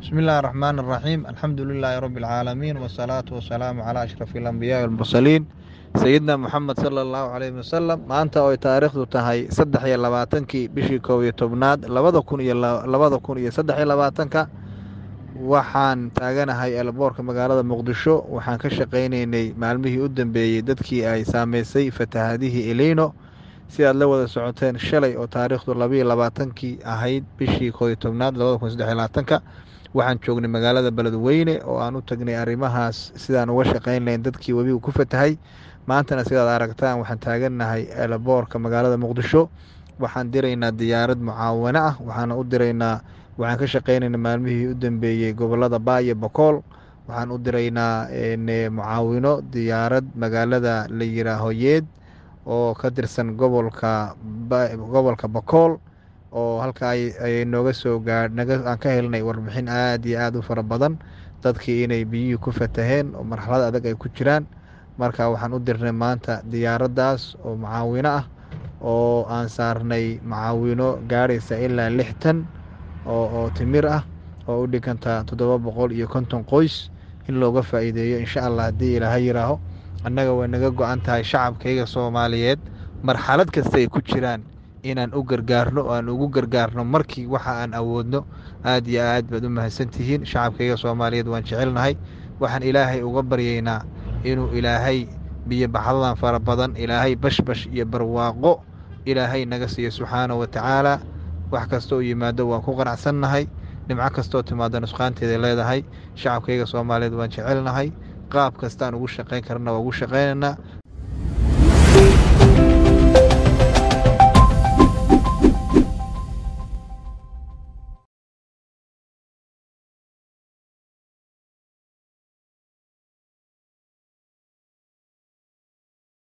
بسم الله الرحمن الرحيم الحمد لله رب العالمين والصلاة والسلام على أشرف الأنبياء والمرسلين سيدنا محمد صلى الله عليه وسلم maanta oy taariikhdu tahay saddex iyo labaatankii bishii koob iyo tobnaad labada kun iyo labada kun iyo saddex iyo labaatanka waxaan taaganahay elboorka magaalada muqdisho waxaan ka shaqaynaynay maalmihii u dambeeyey dadkii ay saameysay fatahaadihii elino si aad la wada socoteen shalay oo taariikhdu labaiyo labaatankii ahayd bishii koob iyo tobnaad labada kun saddex iyo labaatanka waxaan joognay magaalada beledweyne oo aan u tagnay arrimahaas sidaan uga shaqayn lahayn dadkii webigu ku fatahay maantana sidaad aragtaan waxaan taagannahay elboorka magaalada muqdisho waxaan diraynaa diyaarad mucaawano ah waxaana u diraynaa waxaan ka shaqaynayna maalmihii u dambeeyey gobolada baayo bokool waxaan u diraynaa mucaawino diyaarad magaalada la yiraaho yeed oo ka tirsan gobolka gobolka bokool oo halkaa ay nooga soo gaadh aan ka helnay warbixin aada iyo aada u fara badan dadkii inay biyihii ku fataheen oo marxalad adag ay ku jiraan marka waxaan u dirnay maanta diyaaraddaas oo mucaawino ah oo aan saarnay mucaawino gaadhaysa ilaa lix tan oo timir ah oo u dhiganta toddoba boqol iyo konton qoys in looga faa'iideeyo insha allah haddii ilaaha yiraaho annaga way naga go-an tahay shacabkayga soomaaliyeed marxalad kasta ay ku jiraan inaan u gargaarno oo aan ugu gargaarno markii waxa aan awoodno aad iyo aad baad u mahadsantihiin shacabkayga soomaaliyeed waan jecelnahay waxaan ilaahay uga baryaynaa inuu ilaahay biyo baxdadan fara badan ilaahay bashbash iyo barwaaqo ilaahay naga siiyo subxaana wa tacaala wax kasta oo yimaado waan ku qanacsannahay dhimco kastaoo timaado nusqaanteeda leedahay shacabkayga soomaaliyeed waan jecelnahay qaab kastaan ugu shaqayn karna waa ugu shaqaynaynaa